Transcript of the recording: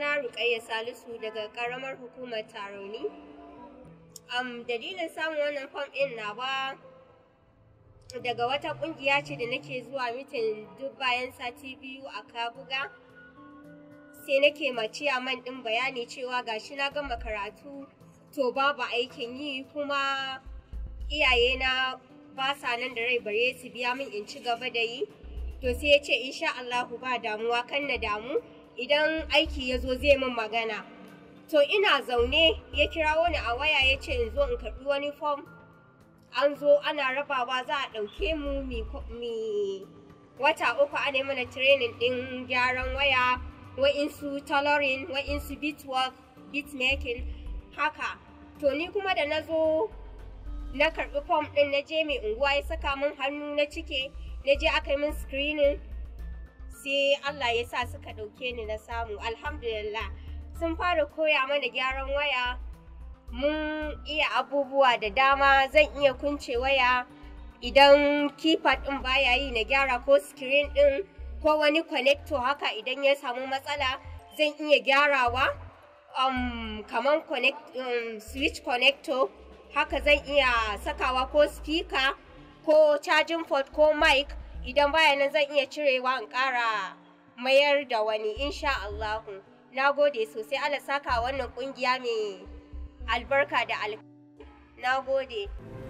sunana Rukayya Salisu daga karamar hukumar Taroni. Um, dalilin samun wannan fam ɗin na ba daga wata ƙungiya ce da nake zuwa mitin duk bayan sati biyu a Kabuga. Sai nake maciya man ɗin bayani cewa gashi na gama karatu to babu aikin yi kuma iyayena ba sa nan da rai bare su biya min in ci gaba da yi. To sai ya ce insha Allahu ba damuwa kan na damu. idan aiki ya zo zai min magana to ina zaune ya kirawo ni a waya ya ce in zo in karɓi wani fom an zo ana rabawa za a ɗauke mu mi wata uku ana mana training ɗin gyaran waya wa'insu tailoring wa'insu beatwork beatmaking haka to ni kuma da na zo na karɓi fom ɗin na je mai unguwa ya saka min hannu na cike na je aka yi min screening sai Allah ya sa suka ɗauke ni na samu alhamdulillah sun fara koya mana gyaran waya mun iya abubuwa da dama zan iya kunce waya idan keypad ɗin baya yi na gyara ko screen ɗin ko wani connector haka idan ya samu matsala zan iya gyarawa um, kamar connect, um, switch connector haka zan iya sakawa ko speaker ko charging port ko mic idan baya nan zan iya cirewa in ƙara mayar da wani insha Allahu na gode sosai Allah saka wannan ƙungiya mai albarka da al na gode